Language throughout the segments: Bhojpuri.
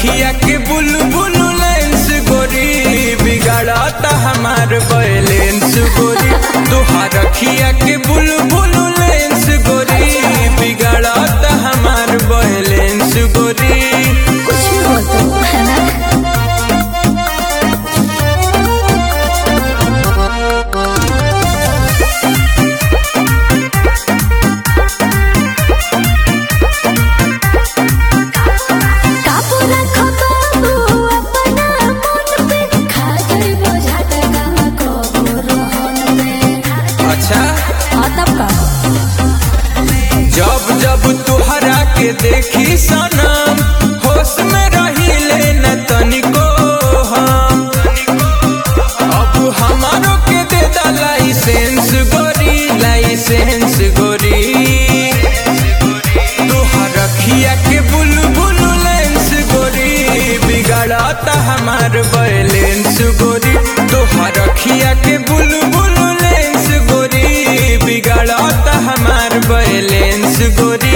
रखिया के बुलबुल लेंस गोरी बिगाड़ता हमार बैलेंस गोरी तोहार रखिया के बुलबुल लेंस गोरी बिगाड़ता हमार बैलेंस गोरी कुछ भी बोलते हो है ना काबू रखो बाबू अपना मन पे खा गई बोझात कहाँ को रोहन में अच्छा हाँ तब का जब जब तुहरा के देखी सनम होश में रही न तनिको हम अब हमारो के दे दा लाइसेंस गोरी लाइसेंस गोरी तुहर रखिया के बुलबुल लेंस गोरी बिगाड़ता हमार बैलेंस गोरी तुहर रखिया के बुलबुल लेंस गोरी बिगाड़ता हमार बैलेंस गोरी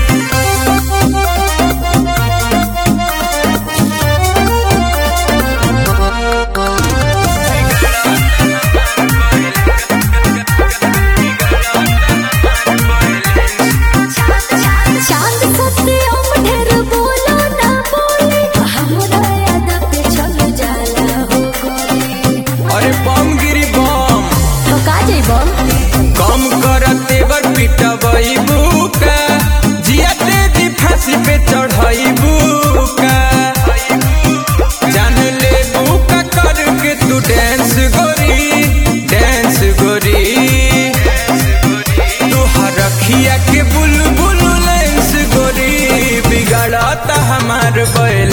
चांद सबसे ओम ढेर बोलो ना बोले हमरा याद पे चल जाला हो गोरे अरे बम गिरी बम तो का जइबो कम कर तेवर पिटबई बुका जिया तेजी फांसी पे चढ़ई बुका जान ले बुका करके तू डांस गोरी डांस गोरी तुहार रखिया के बुलबुल लेंस गोरी बिगाड़ता हमार बैल